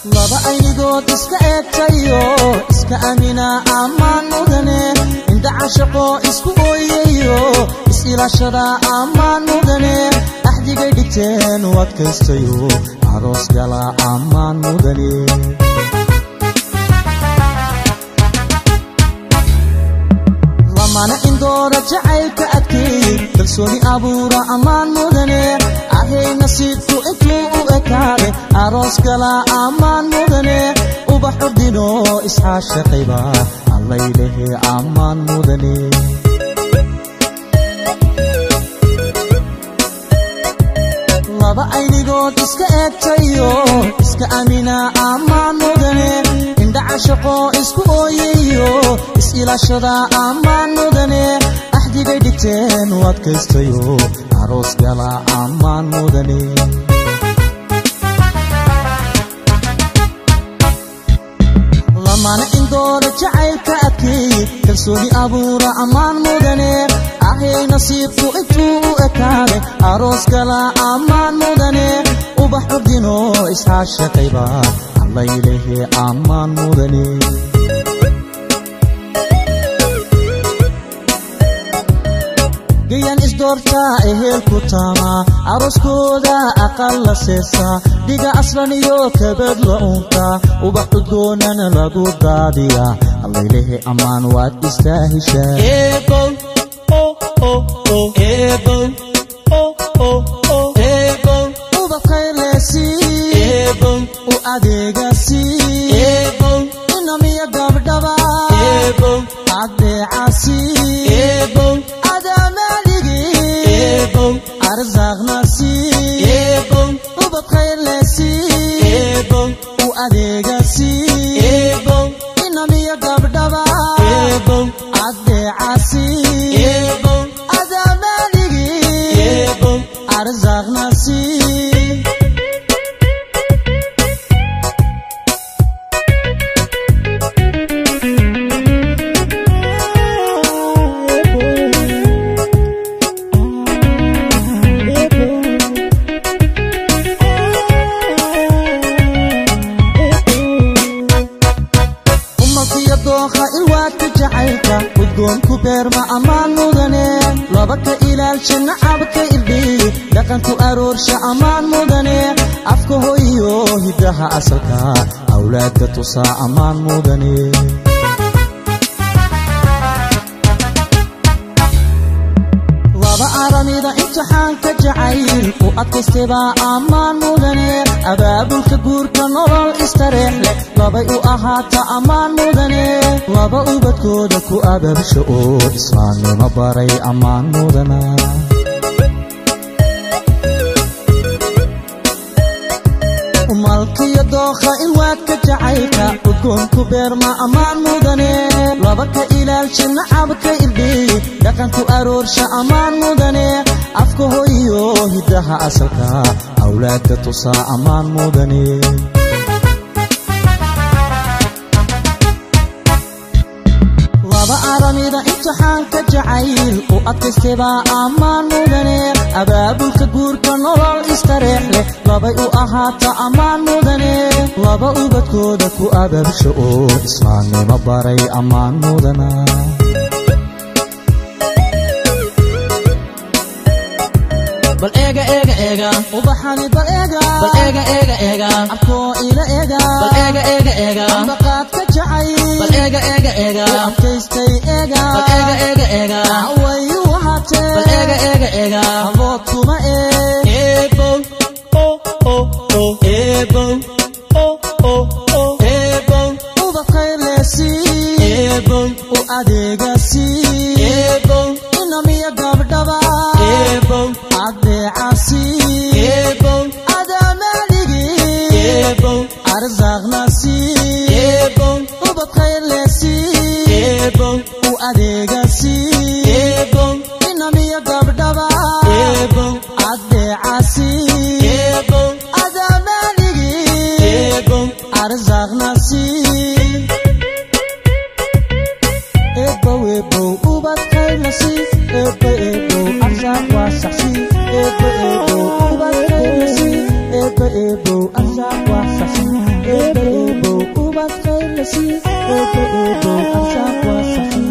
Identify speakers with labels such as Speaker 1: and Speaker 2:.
Speaker 1: laba aynigood iska eegtayo iska amina ammaan mudane indha cashaqo isku ooyayo is-ilaashada ammaan mudane axdigay dhigteen u adkaystayo aroos gala ammaan mudane lamana indooda jacaylka adkeeyey kalsooni abuura ammaan mudane ahay nasiibku intuu u ekaaday aroos gala ammaan mudane ubax ordino isxaashaqayba allaylehe ammaan mudane laba aynigood iska eegtayo iska amina ammaan mudane indha cashaqo isku ooyayo is-ilaashada ammaan mudane axdigay dhigteen u adkaystayo aroos gala ammaan mudane lamana indooda jacaylka adkeeyey kalsooni abuura ammaan mudane ahay nasiibku intuu u ekaaday aroos gala ammaan mudane ubax ordino isxaashaqayba allaylehe ammaan mudane gayan isdoortaa ehelku taamaa arooskooda aqal la seesaa dhiga aslan iyo kabad la uuntaa ubax udgoonana lagu daadiyaa allaylehe ammaan waad istaahishaa ubabkayleesii u adeegasii inamiya gabdhaba adeecasii ubadkaylesii u adeegasii inamiya gabdhaba adeecasii adaamaligi arsaaqnasii umalkiyo dookha ilwaadka jacaylka udgoonku beerma ammaan mudane laba ka ilaalsha nacabka irdhiyi dhaqanku aroorsha ammaan mudane afka hoyiyo hiddaha asalka awlaadka tusaa ammaan mudane laba aramida imtixaanka jacayl u adkaystaybaa ammaan mudane abaabulka guurka nolol istareex leh labay u ahaata ammaan mudane laba ubadkooda ku abaabsha oo islaamnimo baray ammaan mudana malkiyo dookha ilwaadka jacaylka udgoonku beerma ammaan mudane laba ka ilaalsha nacabka irdhiyi dhaqanku aroorsha ammaan mudane afka hoyiyo hiddaha asalka awlaadka tusaa ammaan mudane laba aramida imtixaanka jacayl u adkaystaybaa ammaan mudane abaabulka guurka nolol istareex leh labay u ahaata ammaan mudane laba ubadkooda ku abaabsha oo islaamnimo baray ammaan mudana
Speaker 2: bal eega eega eega
Speaker 1: ubaxani bal eega
Speaker 2: bal eega eega eega
Speaker 1: abkoo ila eega
Speaker 2: bal eega eega eega
Speaker 1: ambaqaadka jacayl
Speaker 2: bal eega eega eega
Speaker 1: adkaystay eega
Speaker 2: bal eega eega eega
Speaker 1: wayu ahaatee
Speaker 2: bal eega eega eega
Speaker 1: abood kuma eeg
Speaker 2: eebow o o o eebow o o o eebow
Speaker 1: ubadkaylesii
Speaker 2: eebow
Speaker 1: u adeegasii
Speaker 2: eebow
Speaker 1: inamiya gabdhaba
Speaker 2: eebow
Speaker 1: adeecasii
Speaker 2: eebow
Speaker 1: adaamaligi
Speaker 2: eebow
Speaker 1: arsaaqnasii
Speaker 2: eebow
Speaker 1: ubadkaylesii
Speaker 2: eebow
Speaker 1: u adeegasii
Speaker 2: eebow
Speaker 1: inamiya gabdhaba
Speaker 2: eebow
Speaker 1: adeecasii
Speaker 2: eebow
Speaker 1: adaamaligi
Speaker 2: eebow
Speaker 1: arsaaqnasii ebow ebow ubadkaylasi ebo ebow arsaaq waa saxsi ebo ebow ubadkaylasi ebo ebow arsaaq waa saxsi ebo sii eebo eebo arsaaq waa sakhii